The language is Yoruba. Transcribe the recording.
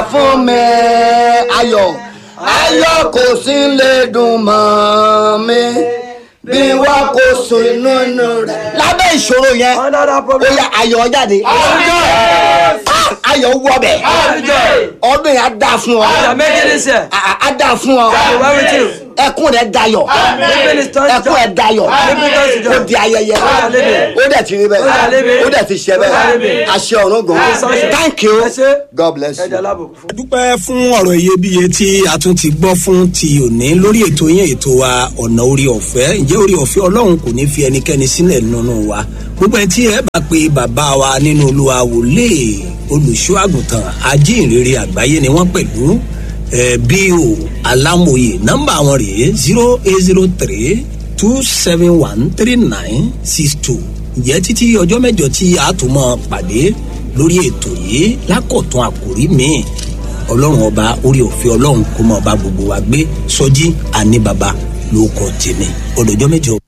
fún mi ayọ̀ ayọ̀ kò sí lè dùn mọ́ mi bí wọ́n kò sùn inú inú rẹ̀. lábẹ́ ìṣòro yẹn Under that ó problem. yẹ ayọ̀ jáde Ah, ayọ̀ wọbẹ̀ ọdún yẹn á dá fún ọ You are making this year. á á dá fún ọ be well with you. ẹkún rẹ dayọ̀ Living is turned to ẹkún rẹ joy. dayọ̀ Living turns to ó joy. di ayẹyẹ Ó dà lébi. ó dẹ̀ ti rí bẹ́ẹ̀ dà lébi. ó dẹ̀ ti ṣe Ó dà bẹ́ẹ̀ lébi. àṣẹ ọ̀run gan Sunshine. thank you Ẹ ṣé. god bless Ẹ̀dá you. lábùkù fún. dúpẹ́ fún ọ̀rọ̀ iyebíye tí a tún ti gbọ́ fún ti òní lórí ètò yẹn ètò wa ọ̀nà orí ọ̀fẹ́ ǹjẹ́ orí ọ̀fẹ́ ọlọ́run kò ní fi ẹnikẹ́ni sílẹ̀ nínú wa gbogbo ẹ̀ tí ẹ bá pe bàbá wa nínú olúwa wòlé olùṣọ́ àgùntàn ajínrere àgbáyé ni wọ́n pẹ̀lú ẹ bí o alámòye nọ́mbà wọn rèé zero eight zero three two seven one three nine six two ǹjẹ́ títí ọjọ́ mẹ́jọ tí a tún mọ́ pàdé lórí ètò yìí lákọ̀tún àkòrí míì ọlọ́run ọba orí òfin ọlọ́run kó mọ̀ ọba gbogbo wa gbé sọjí àní baba ló kọ́ tèmi ọdọ̀jọ́ mẹ́jọ.